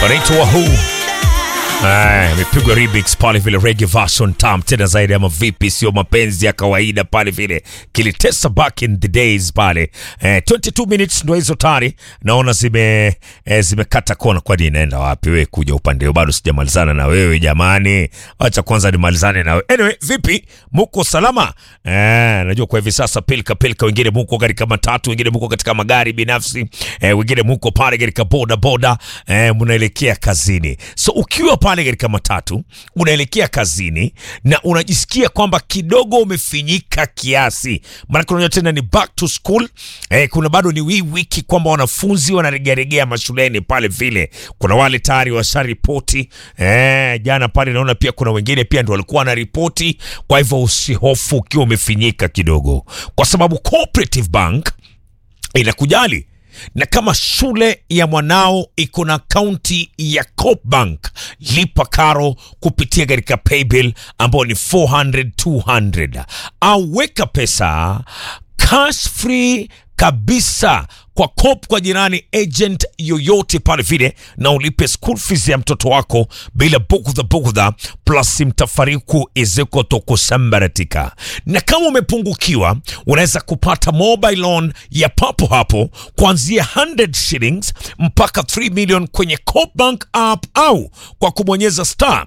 wanaitwa Wahoo. Aya, imepigwa remix pale vile reggae version tam tena zaidi ama vipi, sio mapenzi ya kawaida pale vile kilitesa back in the days pale. Eh, 22 minutes ndo hizo tari naona zime eh, zimekata kona. Kwani inaenda wapi wewe kuja upande huu? Bado sijamalizana na wewe jamani, acha kwanza nimalizane na wewe. Anyway, vipi, muko salama? Eh, najua kwa hivi sasa pilka pilka, wengine muko katika matatu, wengine muko katika magari binafsi, eh, wengine muko pale katika boda boda, eh, mnaelekea kazini. So ukiwa pale katika matatu unaelekea kazini na unajisikia kwamba kidogo umefinyika kiasi, maanake unajua tena ni back to school eh, kuna bado ni wii wiki kwamba wanafunzi wanaregearegea mashuleni pale vile. Kuna wale tayari washaripoti eh, jana pale naona pia kuna wengine pia ndio walikuwa wanaripoti. Kwa hivyo usihofu ukiwa umefinyika kidogo, kwa sababu Cooperative Bank inakujali na kama shule ya mwanao iko na akaunti ya Coopbank, lipa karo kupitia katika paybill ambao ni 400 200, au weka pesa cash free kabisa kwa Coop kwa jirani agent yoyote pale vile, na ulipe school fees ya mtoto wako bila bugudha bugudha, plus mtafariku iziko tokusambaratika. Na kama umepungukiwa, unaweza kupata mobile loan ya papo hapo kuanzia 100 shillings mpaka 3 million kwenye Coop Bank app au kwa kubonyeza star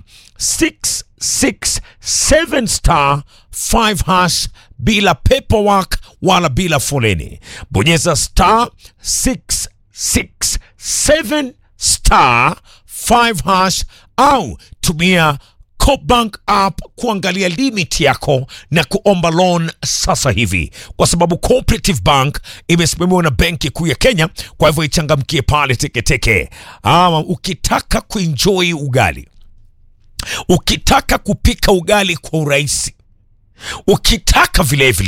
667 star 5 hash bila paperwork wala bila foleni. Bonyeza star 667 star 5 hash au tumia Coopbank app kuangalia limit yako na kuomba loan sasa hivi, kwa sababu Cooperative Bank imesimamiwa na Benki Kuu ya Kenya. Kwa hivyo ichangamkie pale teketeke. Ama ukitaka kuenjoy ugali, ukitaka kupika ugali kwa urahisi, ukitaka vilevile